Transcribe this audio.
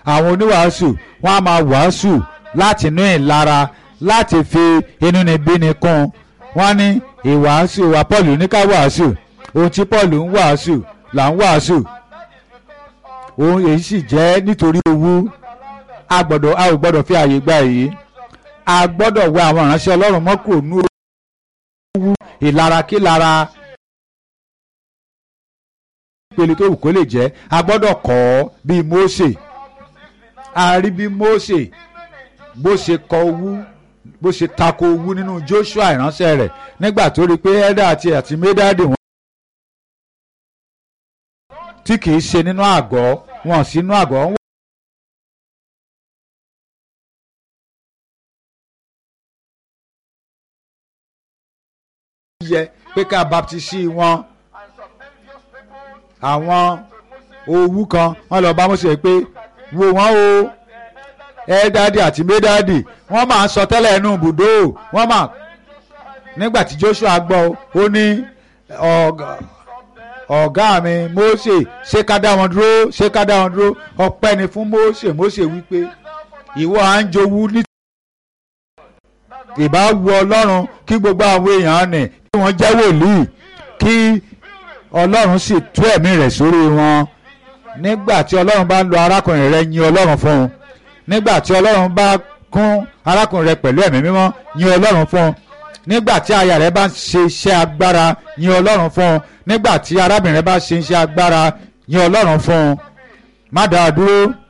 àwọn oníwàásù wọ́n á máa wàásù láti inú ìlara láti fi inúnibíni kún wọ́n ní ìwàásù wa Paul ní ká wàásù ohun tí Paul ń wàásù là ń wàásù òun èyí sì jẹ́ nítorí owú a gbọ́dọ̀ a ò gbọ́dọ̀ fi àyè gba èyí a gbọ́dọ̀ wẹ àwọn ìránṣẹ́ Ọlọ́run mọ́ kúrò ní owú ìlara kí lára ìpele tó wù kó lè jẹ́ a gbọ́dọ̀ kọ́ ọ bíi Mósè a rí bí Mósè bó ṣe kọ owú bó ṣe tako owú nínú Joshua ìránṣẹ́ rẹ̀ nígbà tó rí i pé ẹ̀dá àti àti médàdì wọn. tí kìí ṣe nínú àgọ́ wọn sínú àgọ́ wọn. yẹ pé ká baptisi wọn àwọn owú kan wọn lọ bá Mósè pé wo wọn o ẹdádì àti médádì wọn máa ń sọ tẹ́lẹ̀ inú ibùdó wọn máa nígbà tí Joshua gbọ́ ó ní ọ̀gá mi Mósè ṣé ká dá wọn dúró ṣé ká dá wọn dúró ọpẹ́ ni fún Mósè Mósè wípé ìwọ à ń jowú ní. ìbá wu Ọlọ́run kí gbogbo àwọn èèyàn nì kí wọ́n jẹ́ wòlíì kí Ọlọ́run sì tú ẹ̀mí rẹ̀ sórí wọn nígbà tí Ọlọ́run bá ń lo arákùnrin rẹ̀ yin Ọlọ́run fún un nígbà tí Ọlọ́run bá kún arákùnrin rẹ̀ pẹ̀lú ẹ̀mí mímọ́ yin Ọlọ́run fún un nígbà tí aya rẹ̀ bá ń ṣe iṣẹ́ agbára yin Ọlọ́run fún un nígbà tí arábìnrin rẹ̀ bá ṣe iṣẹ́ agbára yin Ọlọ́run fún un má dáa dúró